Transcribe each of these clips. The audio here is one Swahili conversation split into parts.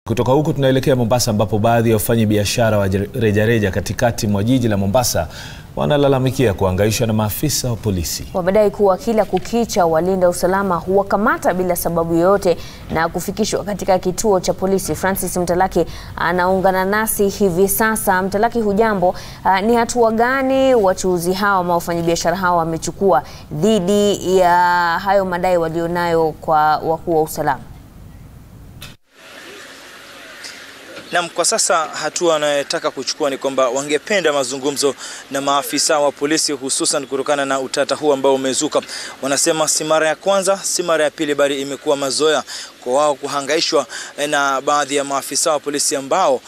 Kutoka huku tunaelekea Mombasa ambapo baadhi ya wafanyabiashara wa rejareja katikati mwa jiji la Mombasa wanalalamikia kuhangaishwa na maafisa wa polisi. Wamedai kuwa kila kukicha walinda usalama huwakamata bila sababu yoyote na kufikishwa katika kituo cha polisi. Francis Mtalaki anaungana nasi hivi sasa. Mtalaki, hujambo? Uh, ni hatua gani wachuuzi hawa ama wafanyabiashara hawa wamechukua dhidi ya hayo madai walionayo kwa wakuu wa usalama? Naam, kwa sasa hatua wanayotaka kuchukua ni kwamba wangependa mazungumzo na maafisa wa polisi, hususan kutokana na utata huu ambao umezuka. Wanasema si mara ya kwanza, si mara ya pili, bali imekuwa mazoea kwa wao kuhangaishwa na baadhi ya maafisa wa polisi ambao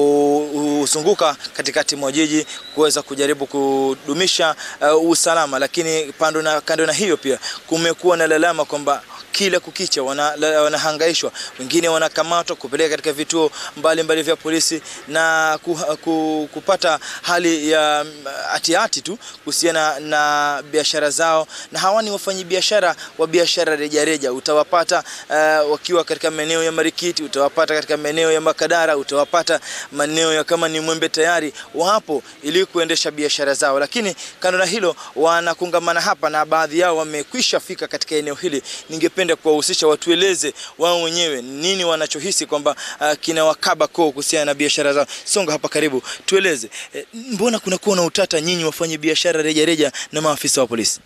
huzunguka katikati mwa jiji kuweza kujaribu kudumisha uh, usalama, lakini pando na, kando na hiyo pia kumekuwa na lalama kwamba kila kukicha wanahangaishwa, wana wengine wanakamatwa kupeleka katika vituo mbalimbali mbali vya polisi na ku, ku, kupata hali ya hatihati tu kuhusiana na biashara zao, na hawa ni wafanyabiashara wa biashara rejareja. Utawapata uh, wakiwa katika maeneo ya Marikiti, utawapata katika maeneo ya Makadara, utawapata maeneo ya kama ni Mwembe Tayari, wapo ili kuendesha biashara zao, lakini kando na hilo wanakungamana hapa na baadhi yao wamekwisha fika katika eneo hili. Ningependa kuwahusisha watueleze wao wenyewe nini wanachohisi kwamba uh, kinawakaba koo kuhusiana na biashara zao. Songa hapa karibu, tueleze e, mbona kunakuwa na utata nyinyi wafanye biashara rejareja na maafisa wa polisi?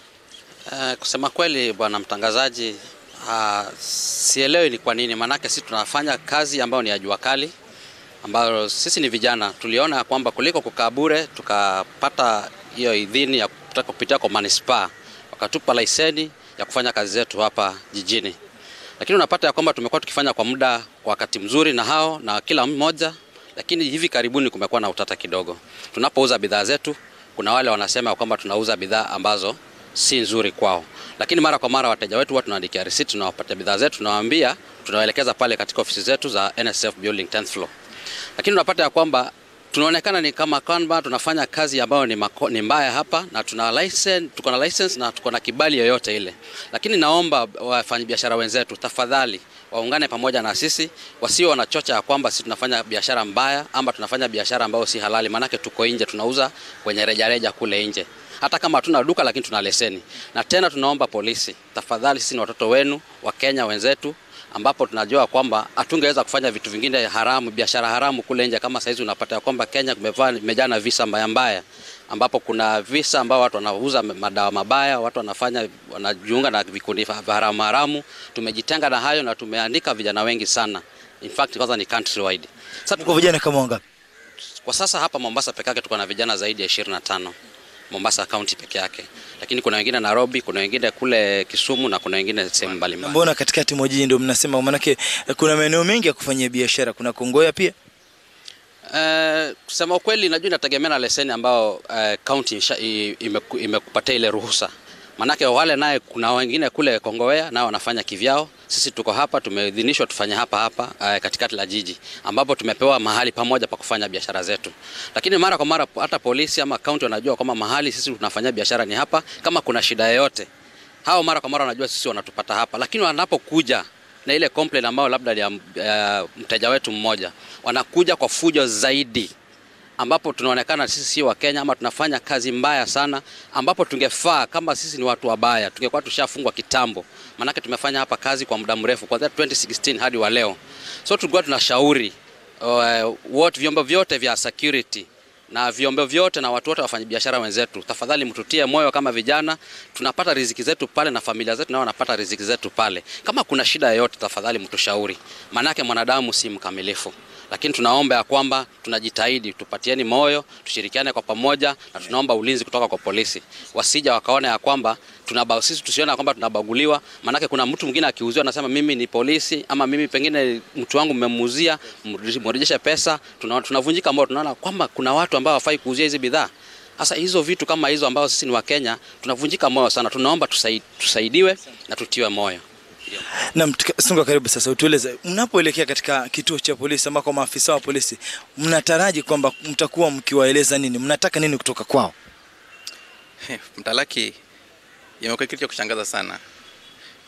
Uh, kusema kweli bwana mtangazaji, uh, sielewi ni kwa nini, maanake sisi tunafanya kazi ambayo ni ya jua kali, ambayo sisi ni vijana tuliona kwamba kuliko kukaa bure tukapata hiyo idhini ya kutaka kupitia kwa manispaa, wakatupa leseni ya kufanya kazi zetu hapa jijini, lakini unapata ya kwamba tumekuwa tukifanya kwa muda kwa wakati mzuri na hao na kila mmoja, lakini hivi karibuni kumekuwa na utata kidogo. Tunapouza bidhaa zetu, kuna wale wanasema kwamba tunauza bidhaa ambazo si nzuri kwao, lakini mara kwa mara wateja wetu huwa tunaandikia receipt, tunawapatia bidhaa zetu, tunawaambia, tunawaelekeza pale katika ofisi zetu za NSSF building 10th floor, lakini unapata ya kwamba tunaonekana ni kama kwamba tunafanya kazi ambayo ni, mako, ni mbaya hapa na tuna license, tuko na license na tuko na kibali yoyote ile, lakini naomba wafanyabiashara wenzetu tafadhali waungane pamoja na sisi, wasio wanachocha ya kwamba sisi tunafanya biashara mbaya ama tunafanya biashara ambayo si halali, maanake tuko nje, tunauza kwenye rejareja kule nje hata kama hatuna duka lakini tuna leseni. Na tena tunaomba polisi, tafadhali, sisi ni watoto wenu wa Kenya wenzetu ambapo tunajua kwamba hatungeweza kufanya vitu vingine haramu, biashara haramu kule nje. Kama saizi unapata ya kwamba Kenya kumejaa na visa mbaya mbaya, ambapo kuna visa ambao watu wanauza madawa mabaya, watu wanafanya wanajiunga na vikundi haramu haramu. Tumejitenga na hayo na tumeandika vijana wengi sana, in fact kwanza ni country wide. Sasa kwa vijana kama wangapi kwa sasa? Hapa Mombasa peke yake tuko na vijana zaidi ya 25 Mombasa County peke yake, lakini kuna wengine Nairobi, kuna wengine kule Kisumu na kuna wengine sehemu mbalimbali. Mbona katikati mwa jiji ndio mnasema? Maanake kuna maeneo mengi ya kufanyia biashara, kuna Kongoya pia. Uh, kusema ukweli, najua inategemea na leseni ambao uh, county imekupatia ile ruhusa Manake wale naye kuna wengine kule Kongowea nao wanafanya kivyao. Sisi tuko hapa tumeidhinishwa tufanye hapa hapa uh, katikati la jiji ambapo tumepewa mahali pamoja pa kufanya biashara zetu, lakini mara kwa mara hata polisi ama kaunti wanajua kwamba mahali sisi tunafanya biashara ni hapa. Kama kuna shida yoyote, hao mara kwa mara wanajua sisi wanatupata hapa, lakini wanapokuja na ile complaint ambayo labda ni uh, mteja wetu mmoja, wanakuja kwa fujo zaidi ambapo tunaonekana sisi si wa Kenya ama tunafanya kazi mbaya sana, ambapo tungefaa kama sisi ni watu wabaya tungekuwa tushafungwa kitambo, maanake tumefanya hapa kazi kwa muda mrefu kuanzia 2016 hadi wa leo. So tulikuwa tunashauri uh, wote vyombo vyote vya security na vyombo vyote na watu wote wafanya biashara wenzetu, tafadhali mtutie moyo kama vijana, tunapata riziki zetu pale na familia zetu nao wanapata riziki zetu pale. Kama kuna shida yoyote, tafadhali mtushauri, maanake mwanadamu si mkamilifu lakini tunaomba ya kwamba tunajitahidi, tupatieni moyo, tushirikiane kwa pamoja, na tunaomba ulinzi kutoka kwa polisi, wasija wakaona ya kwamba tunaba, sisi tusione ya kwamba tunabaguliwa. Maanake kuna mtu mwingine akiuziwa anasema mimi ni polisi ama mimi pengine mtu wangu mmemuuzia, mrejeshe pesa. Tunavunjika moyo, tunaona kwamba kuna watu ambao hawafai kuuzia hizi bidhaa. Sasa hizo vitu kama hizo ambao sisi ni Wakenya tunavunjika moyo sana. Tunaomba tusaid, tusaidiwe na tutiwe moyo. Na Sunga, karibu sasa, utueleze mnapoelekea katika kituo cha polisi ambako maafisa wa polisi mnataraji kwamba mtakuwa mkiwaeleza nini, mnataka nini kutoka kwao? Mtalaki, imekuwa kitu cha kushangaza sana.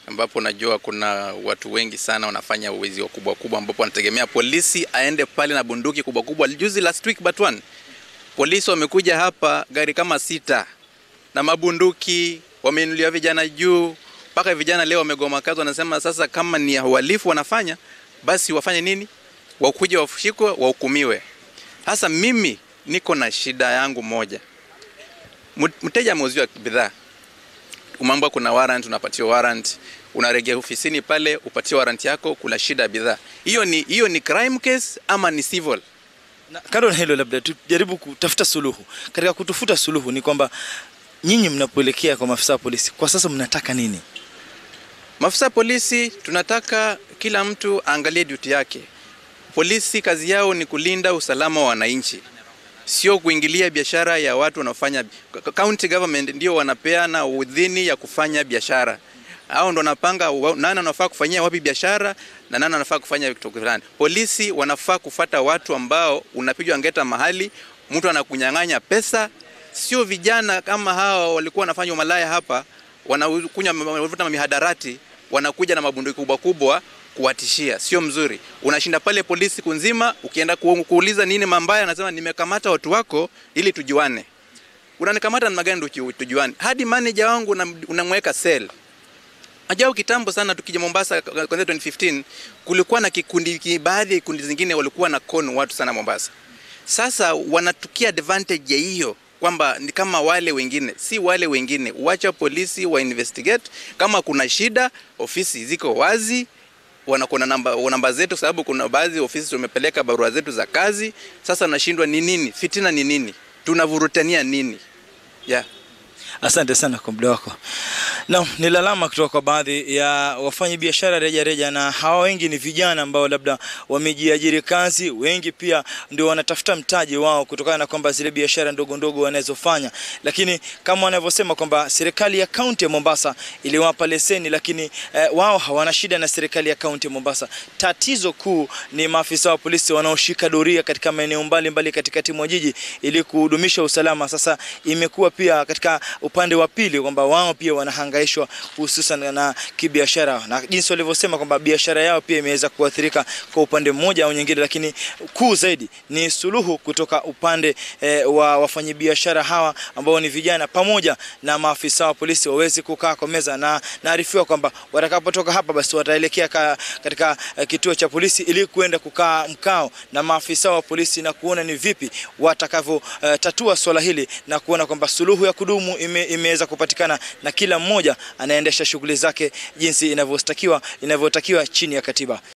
ambapo najua kuna watu wengi sana wanafanya uwizi wakubwa kubwa, ambapo wanategemea polisi aende pale na bunduki kubwa kubwa. Juzi last week but one, polisi wamekuja hapa gari kama sita na mabunduki, wameinulia vijana juu, mpaka vijana leo wamegoma kazi, wanasema sasa kama ni uhalifu wanafanya basi wafanye nini? Wakuje washikwe, wahukumiwe. Sasa mimi niko na shida yangu moja, mteja ameuziwa bidhaa umeambiwa kuna warrant, unapatiwa warrant, unaregea ofisini pale upatie warrant yako, kuna shida ya bidhaa hiyo. Ni hiyo ni crime case ama ni civil? Na kando na hilo, labda tujaribu kutafuta suluhu. Katika kutafuta suluhu ni kwamba nyinyi mnapoelekea kwa maafisa wa polisi kwa sasa mnataka nini? Maafisa polisi tunataka kila mtu aangalie duty yake. Polisi kazi yao ni kulinda usalama wa wananchi, sio kuingilia biashara ya watu wanaofanya. County government ndio wanapeana udhini ya kufanya biashara, hao ndo wanapanga nani anafaa kufanyia wapi biashara na nani anafaa kufanya kitu fulani. Polisi wanafaa kufata watu ambao unapigwa ngeta mahali mtu anakunyang'anya pesa, sio vijana kama hao walikuwa wanafanya umalaya hapa, wanakunywa wanavuta mihadarati, wanakuja na mabunduki kubwa kubwa kuwatishia sio mzuri. Unashinda pale polisi siku nzima, ukienda ku, kuuliza nini mambaya, anasema nimekamata watu wako ili tujuane. Unanikamata namna gani ndio tujuane? Hadi manager wangu unamweka cell. Ajao kitambo sana tukija Mombasa kwanza 2015 kulikuwa na kikundi baadhi ya kundi zingine walikuwa na con watu sana Mombasa. Sasa wanatukia advantage ya hiyo kwamba ni kama wale wengine, si wale wengine. Wacha polisi wa investigate, kama kuna shida, ofisi ziko wazi, wanakona namba, namba zetu, sababu kuna baadhi ya ofisi tumepeleka barua zetu za kazi. Sasa nashindwa ni nini, fitina ni nini, tunavurutania nini? yeah. Asante sana kwa muda wako. Naam, ni lalama kutoka kwa baadhi ya wafanya biashara reja reja, na hawa wengi ni vijana ambao labda wamejiajiri kazi, wengi pia ndio wanatafuta mtaji wao kutokana na kwamba zile biashara ndogo ndogo wanazofanya, lakini kama wanavyosema kwamba serikali ya kaunti ya Mombasa iliwapa leseni, lakini eh, wao hawana shida na serikali ya kaunti ya Mombasa. Tatizo kuu ni maafisa wa polisi wanaoshika doria katika maeneo mbalimbali katikati mwa jiji ili kudumisha usalama. Sasa imekuwa pia katika upande wa pili kwamba wao pia wanahangaishwa hususan na kibiashara, na jinsi walivyosema kwamba biashara yao pia imeweza kuathirika kwa upande mmoja au nyingine, lakini kuu zaidi ni suluhu kutoka upande eh, wa wafanyabiashara hawa ambao ni vijana pamoja na maafisa wa polisi waweze kukaa kwa meza, na naarifiwa kwamba watakapotoka hapa basi wataelekea ka, katika eh, kituo cha polisi ili kuenda kukaa mkao na maafisa wa polisi na kuona ni vipi watakavyotatua eh, swala hili na kuona kwamba suluhu ya kudumu ime, imeweza kupatikana na kila mmoja anaendesha shughuli zake jinsi inavyotakiwa inavyotakiwa chini ya katiba.